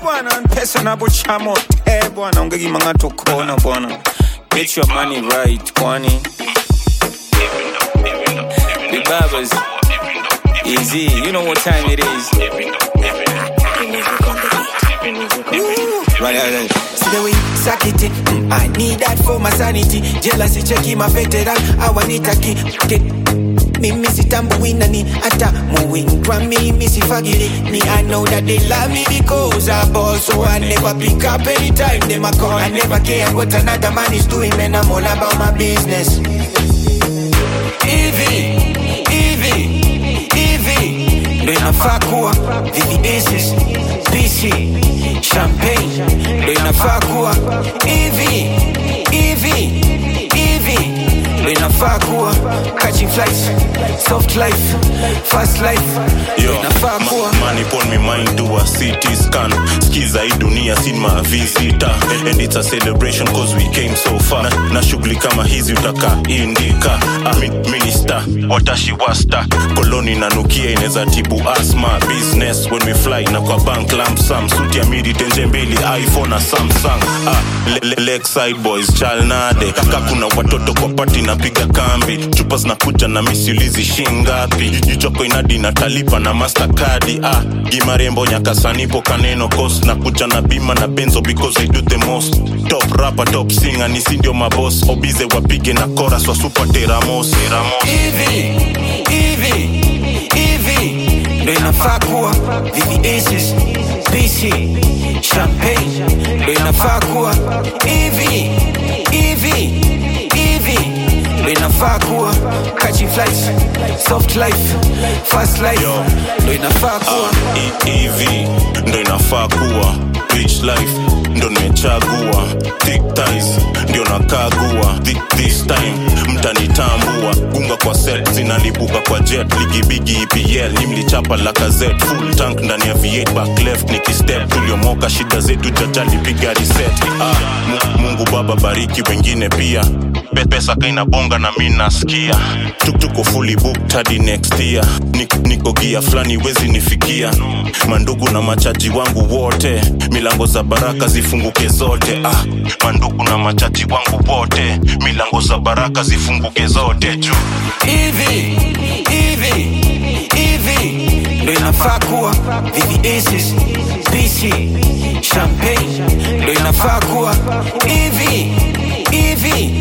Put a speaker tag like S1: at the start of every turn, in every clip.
S1: bwana pesa napochamo eh bwana ungekimanga tokona bwana get your money right kwani the barbers easy you know what time it is right, right, right.
S2: See the way you suck it, mm, I need that for my sanity. Jealousy checking my veteran, I want it again. Mimi sitambuina ni hata muwingwa mimi sifagili ni I know that they love me because I ball so I never pick up anytime they my call I never care what another man is doing man I'm all about my business Hivi, hivi, hivi ndo inafaa kuwa VVS's, PC, champagne ndo inafaa kuwa hivi, hivi, hivi ndo inafaa kuwa catching flights, soft life, fast life ndo
S3: Yo,
S2: inafaa
S3: ma-
S2: kuwa
S3: money pon me mind do a CT scan skiza hii dunia sin ma visita and it's a celebration cause we came so far na, na shughuli kama hizi utaka indika ah, mi- minister watashi wasta koloni nanukia inaweza tibu asma business when we fly na kwa bank lamp sam suti ya midi tenje mbili iphone na samsung ah, le, le, lakeside boys chalnade kaka kuna watoto kwa pati napiga kambi chupa zinakuja na misiulizi shingapi jichoko inadi natalipa na mastercard ah, gimarembo nyakasanipo kaneno kos na kuja na bima na benzo because I do the most top rapper top singer ni sindio mabos obize wapige na chorus wa super teramos teramos
S2: hivi hivi hivi ndo inafaa kuwa VVS's, PC, champagne ndo inafaa kuwa hivi hivi hivi ndo inafaa kuwa catching flights, soft life, fast life
S3: Yo.
S2: ndo inafaa kuwa
S3: Ah, E- EV ndo inafaa kuwa rich life ndo nimechagua thick ties ndio nakagua Thi- this time mtanitambua gunga kwa set zinalipuka kwa jet ligibigi EPL ni mlichapa lakazet full tank ndani ya V8 back left nikistep tuliomoka shida zetu jajali piga reset ah, Mu- Mungu baba bariki wengine pia Pe- pesa kaina bonga na mi nasikia Tuk- tuko fully booked hadi next year niko, niko gia fulani wezi nifikia mandugu na machaji wangu wote milango za baraka zifunguke zote ah, mandugu na machaji wangu wote milango za baraka zifunguke zote juu
S2: hivi hivi hivi ndo inafaa kuwa VVS's, PC, champagne ndo inafaa kuwa hivi hivi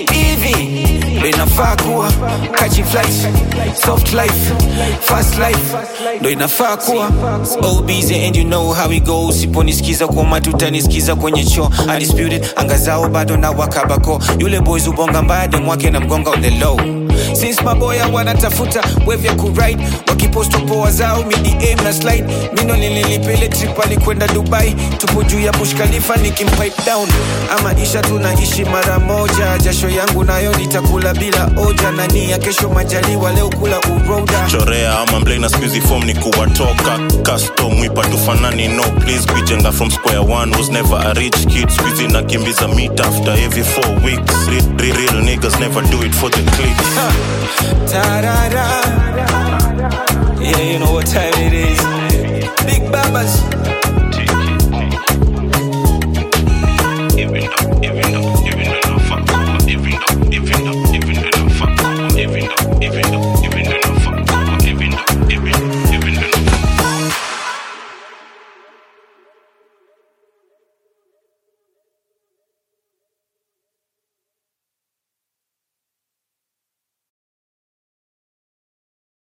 S2: hivi ndo inafaa kuwa catching flights, soft life, fast life ndo inafaa kuwa
S1: all busy and you know how it goes siponisikiza kwa matutanisikiza kwenye cho undisputed anga zao bado na wakabako yule boys ubonga mbade mwake na mgonga on the low since maboya wanatafuta wave ya kuride wakiposto poa zao midm na slide mino nililipele trip alikwenda dubai tupo juu ya bush khalifa nikimpipe down ama isha tunaishi mara moja jasho yangu nayo nitakula bila oja na nia kesho majaliwa leo kula uroda
S3: chorea ama mblei na squeezy form ni kuwatoka custom wipa tufanani no please kuijenga from square one was never a rich kid squeezy nakimbiza meet after every four weeks real, real, real niggas never do it for the clicks
S1: Ta-da-da. Yeah, you know what time it is.